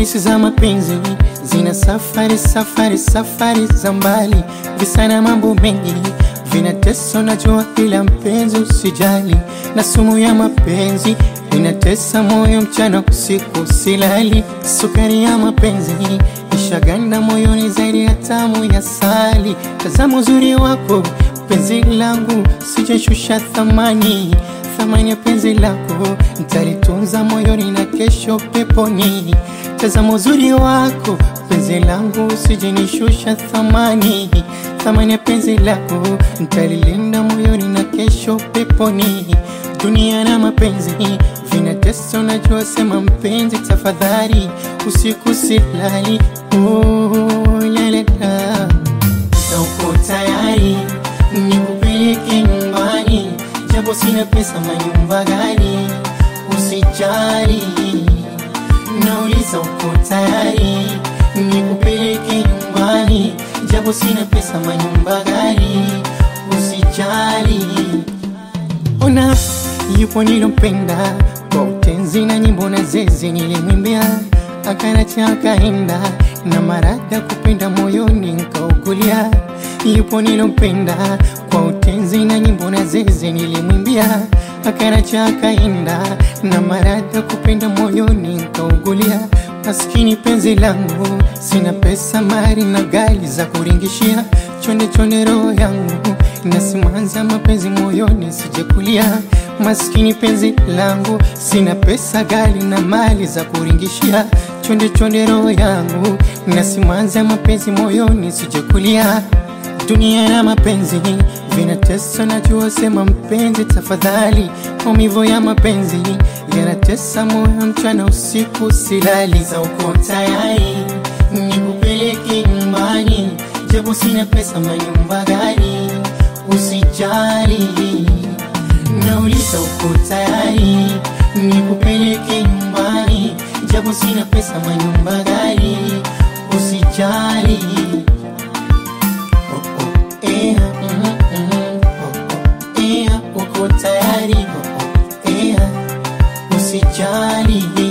Hadithi za mapenzi zina safari safari safari za mbali, visa na mambo mengi vinatesa, najua ila mpenzi usijali, na sumu ya mapenzi inatesa moyo mchana usiku silali, sukari ya mapenzi ishaganda moyoni zaidi ya tamu ya sali. Tazama uzuri wako penzi langu, sijashusha thamani thamani ya penzi lako nitalitunza moyoni na kesho peponi. Tazama uzuri wako penzi langu, usijinishusha thamani thamani ya penzi lako nitalilinda moyoni na kesho peponi. Dunia na mapenzi vinatesa, unajua, sema mpenzi, tafadhali usiku silali. Oh, lalela, uko tayari nikupeleke nyumbani japo sina pesa, manyumba gani? Usijali, nauliza uko tayari nikupeleke nyumbani japo sina pesa, manyumba gani? Usijali, ona yupo nilompenda kwa utenzi na nyimbo na zezi nilimwimbia, akanacha akaenda na marada kupenda moyoni nkaugulia. Yupo nilompenda kwa utenzi na nyimbo na zezi nilimwimbia, akanacha akaenda na marada kupenda moyoni nkaugulia. Maskini penzi langu, sina pesa, mali na gari za kuringishia, chonde chonde roho yangu nasimanza mapenzi moyoni sijekulia. Maskini penzi langu, sina pesa, gari na mali za kuringishia, chonde chonde roho yangu nasimanza mapenzi moyoni sijekulia. Dunia na mapenzi vinatesa, najua, sema mpenzi, tafadhali. Maumivu ya mapenzi yanatesa moyo, mchana usiku silali. Za uko tayari nikupeleke nyumbani, japo sina pesa, manyumba gani? Usijali, nauliza uko tayari nikupeleke nyumbani, japo sina pesa, manyumba gani? Usijali. Ea, mm, mm, oh, oh, ea, uko tayari? Oh, oh, ea, usijali